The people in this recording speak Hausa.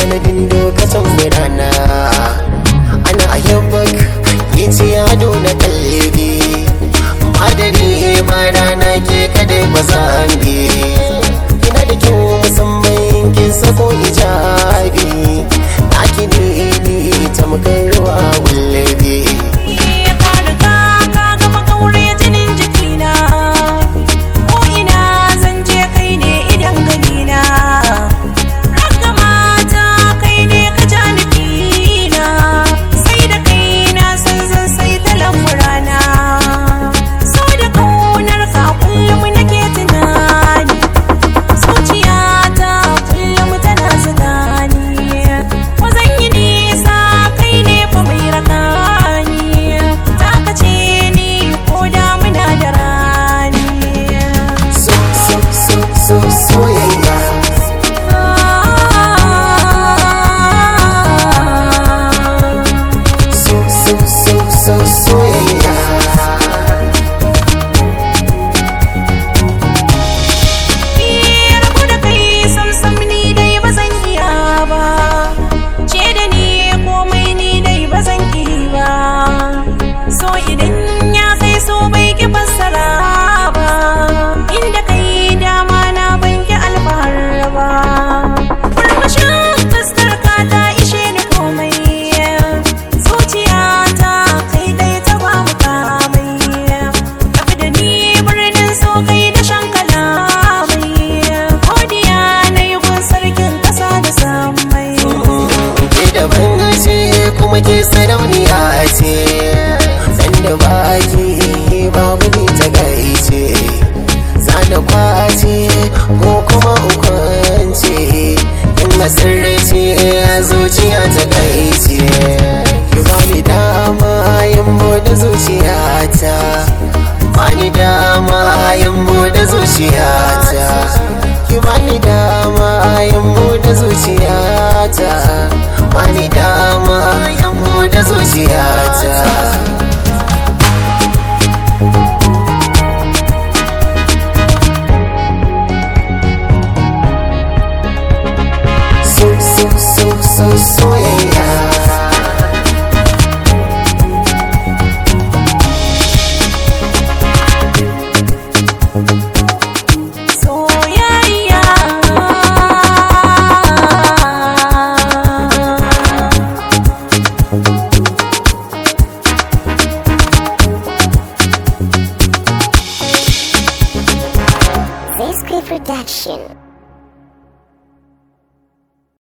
sanadin lokacin birana ana ayyabak yace ado na kalbi madari ma rana ke kadai ba za bi ina da kyau musamman kin sako ijabi na ki ne ni tamkar ruwa wallabi Ka riga ka gama kaure jinin jikina Ko ina zan je kai ne idan ganina Raka mata kai ne ka ja nufina Sai da kai na san zan sai ta lamurana So da kaunar ka kullum nake tunani Zuciyata kullum tana zidani Ko zan yi nisa kai ne fa mai rakani Ta kace ni ko damuna da rani so so so so soyayya so so so so soyayya rabu da kai samsam ni dai ba zan iya ba ce da ni komai ni dai ba zan ki ba so idan ya kai so bai ki fassara ba inda kai dama na ban ki alfahar ba murmushin fuskar ka ta ishe ni komai zuciyata kai dai ta ba mu kamai tafi da ni birnin so kai da shan kalamai godiya na yi gun sarkin ƙasa da samai ke daban ce kuma ke sarauniya ce san da baki babu ni ta gaice zana kwace ko kuma ukwance in masarrace zuciya ta gaice ki bani dama yin bude zuciyata bani dama yin bude zuciyata ki bani dama yin bude zuciyata bani dama yin bude zuciyata so so so so soyayya soyayya Zesky Production.